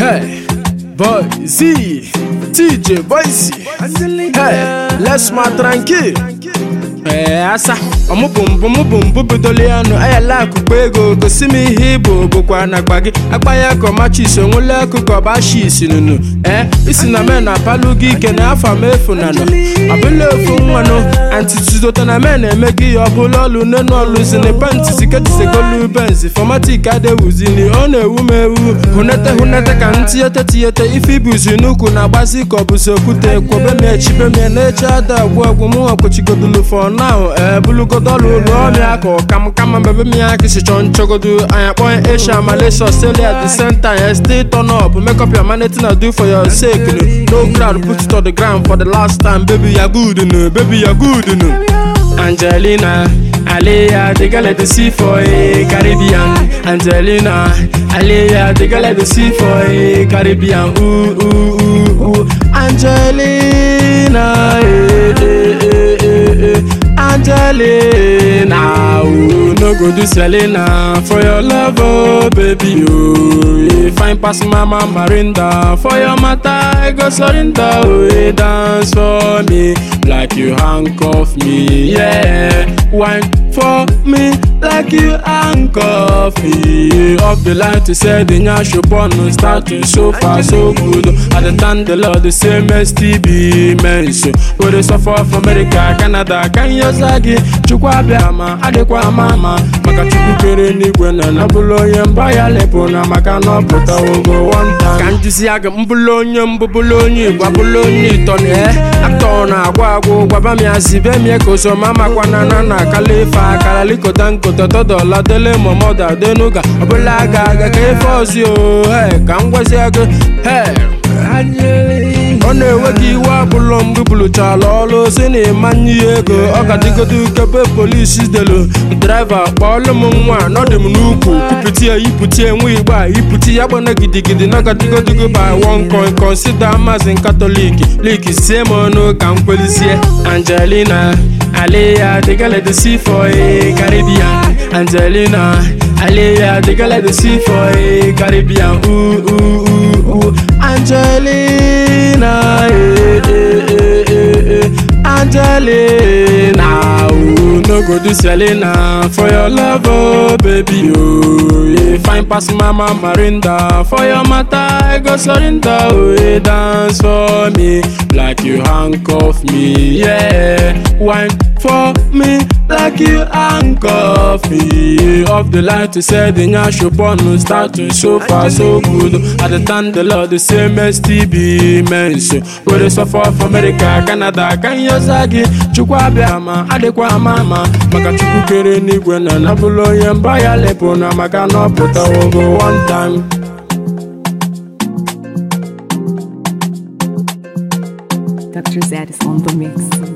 Hey, boy, Z, TJ, Boise. Hey, laisse-moi tranquille. Ee asa ọmụbụmbụ mụbụmbụ bidoro ya nụ ayala akụkọ ego gosi m ihe ịbụ bụkwa na akpa gị akpa ya ka ọmachis onwele akụkọ bashis nụnụ ee isi na men apalụ gị ike na afọ m efu na nọ ọbụla ofu nwanụ antitudota na men eme gị ya ọbụla ọlụ nenu ọlụzini pantisi ketisegolu benzi fọmatik adewuzini ọ na-ewu m ewu hụnete hụnete ka ntiyete tiyete ife ibuzi n'ukwu na-agbazi ka ọ bụzi okwute kwobe m echibe m ya na-eche ada agwụ agwụ mụ ọkpụchigodulu fọ now ee bulugodolu ụlọ ọmịa ka ọkam kama mbebe m ya kisi chọ nchọgodu anya kpọọ asia malaysia australia at the same time stay turn up make up your money thing I do for your sake no no crowd put it on the ground for the last time baby ya good no baby ya good no Angelina Alea, the girl at the sea for a Caribbean. Angelina, Alea, the girl at the sea for a Caribbean. Ooh, ooh, ooh, ooh. Angelina, eh, eh, eh, eh, eh. Angelina, ooh, no go do Selena for your love, oh baby, oh. If fine pass mama Marinda for your matter, I go surrender, oh, eh, dance for me like you handcuff me, yeah. Wine for me like you handcuff me. Off the line to say the nyash upon start to so far so good. At the time the Lord the same STB mention. Where they suffer from America, Canada, can you sagi? Chukwa biama, adekwa mama. Maka chukwu kere n'igwe na na bụlụ onye mba ya lepụ na maka na ọ pụta ogo one time. Ka nduzi aga mbụlụ onye mbụ bụlụ onye igbo abụlụ onye ịtọ na e aktọ na-agwa agwụ gwaba m ya zibe m ya ka osoma makwana na na akala ife akara likota nkota tọdọla dele momoda denuga ọbụla aga aga ka ife ọzi o he ka m gwazie gị he ọ na-enwe gị iwe abụlọ mgbe bụlụchala ọlụ si na ịmanye ya ego ọ ka dịgodo kebe polisi delu draiva kpọọlụ m nwa nọdụ m n'ukwu kwupụta ya ipụta enwe igbe a ipụta ya gbana gidigidi nọgadigodogo by one coin consider mazin katọlik lik sie m ọnụ ka m kwelizie angelina Alea, the girl at the sea for a Caribbean. Angelina, Alea, the girl at the sea for a Caribbean. Ooh, ooh, ooh, ooh. Angelina, eh, eh, eh, eh, eh. Angelina, ooh, no go do Selena for your love, oh baby, oh. Yeah, fine pass mama Marinda for your matter, I go surrender, oh, yeah, dance for me like you handcuff me, yeah. Wine for me like you handcuff me. Off the line to say the nyash upon start to so far so good. At the time the Lord the same STB mention. Where they suffer from America, Canada, can you sagi? Chukwa biama, adekwa mama. Maka chukwu kere n'igwe na na bụlụ onye mba ya lepụ na maka na ọ pụta ogo one time. Dr. Zed is on the mix.